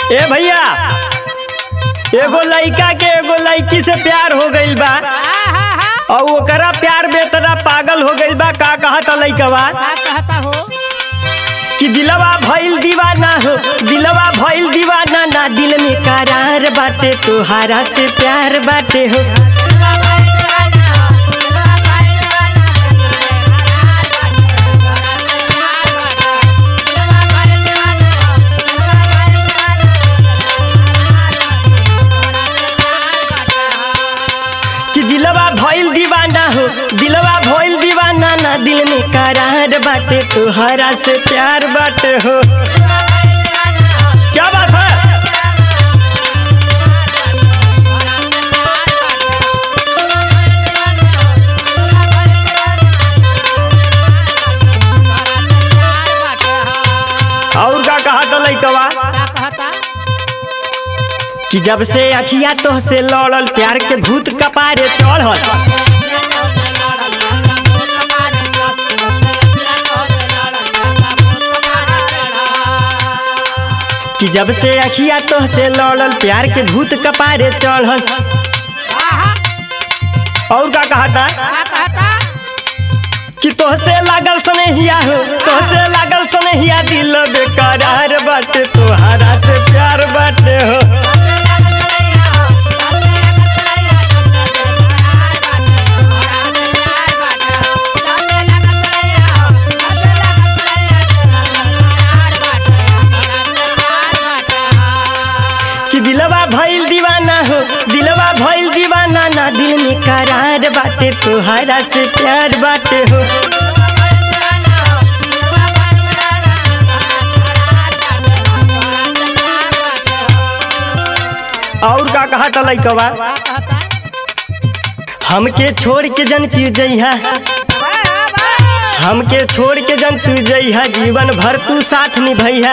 ए भैया एगो लइका के एगो लइकी से प्यार हो गइल बा और ओकरा प्यार बेतरा पागल हो गइल बा का कहता लइकवा का कहता हो कि दिलवा भइल दीवाना हो दिलवा भइल दीवाना ना दिल में करार बाटे तोहारा से प्यार बाटे हो कि दिलवा भइल दीवाना हो दिलवा भइल दीवाना ना दिल में करार बाटे तोहारा से प्यार बाटे हो क्या बात है और का कहा तो लइकवा का कहता कि जब से अखिया तो से लड़ल प्यार के भूत कपारे चढ़ल कि जब से अखिया तो से लड़ल प्यार के भूत कपारे चढ़ल और का कहता का कहता कि तोहसे लागल सनेहिया हो तोहसे लागल सनेहिया दिल बेकरार बाटे तोहारा से प्यार बाटे हो कि दिलवा भइल दीवाना हो दिलवा भइल दीवाना ना दिल में करार बाटे तोहारा से प्यार बाटे हो और का कहा था लइकवा का कहता हमके छोड़ के जन तू जइहा हमके छोड़ के जन तू जइहा जीवन भर तू साथ निभैहा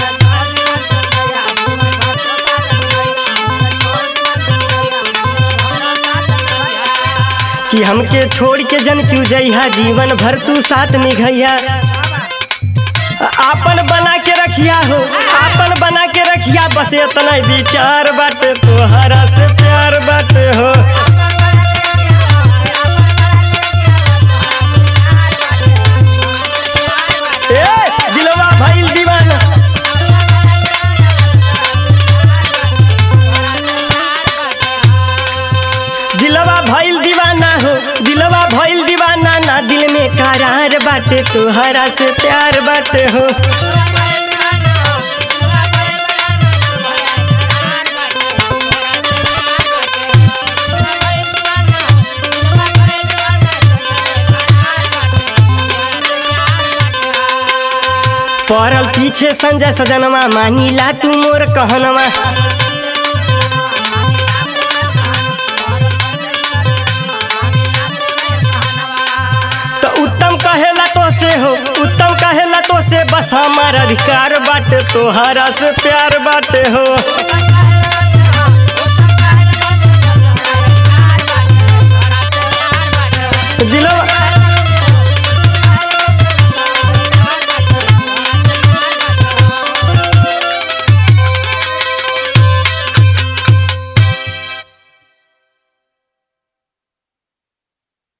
कि हमके छोड़ के जन तू जइहा जीवन भर तू साथ निभैया आपन बना के रखिया हो आपन बना के रखिया बस इतना विचार बाटे तोहरा से प्यार बाटे हो ए दिलवा भइल दीवाना दिलवा भइल दीवाना हो दिलवा भइल दीवाना ना दिल में करार बाटे तोहरा से प्यार बाटे हो पड़ल पीछे संजय सजनवा मानीला तू मोर कहनवा तो उत्तम कहेला तो से हो उत्तम कहेला तो से बस हमार अधिकार बाटे तोहरा से प्यार बाटे हो दिलवा